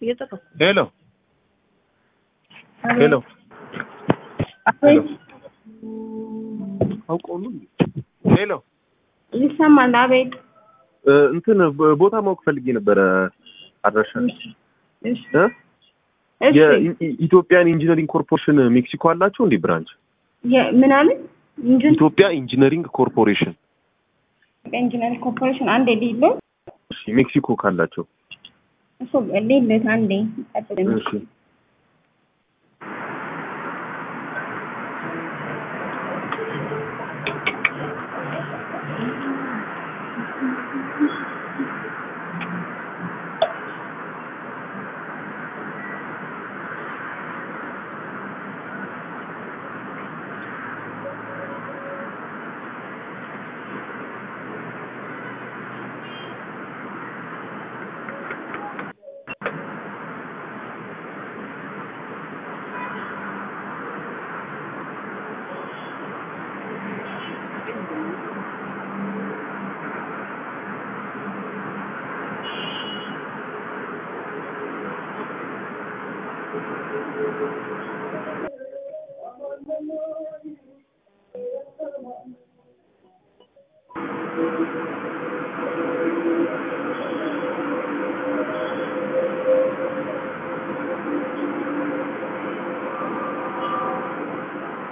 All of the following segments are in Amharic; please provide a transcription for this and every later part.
እየጠበኩ ሄሎ ሄሎ ሄሎ አውቀው ነው እንዴ? ሄሎ ይሰማል። አቤት። እ፣ እንትን በ- ቦታ ማወቅ ፈልጌ ነበረ አድራሻ እሺ እ? እሺ። የኢትዮጵያን ኢንጂነሪንግ ኮርፖሬሽን ሜክሲኮ አላቸው እንዴ ብራንች? የ- ምናምን ኢንጂን ኢትዮጵያ ኢንጂነሪንግ ኮርፖሬሽን ኢንጂነሪንግ ኮርፖሬሽን አንዴ ሊሎ እሺ፣ ሜክሲኮ ካላቸው እሱ ሊልት አንዴ ጠብቀኝ። እሺ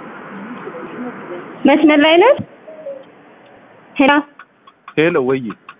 መስመር ላይ ነህ? ሄሎ ሄሎ ወይ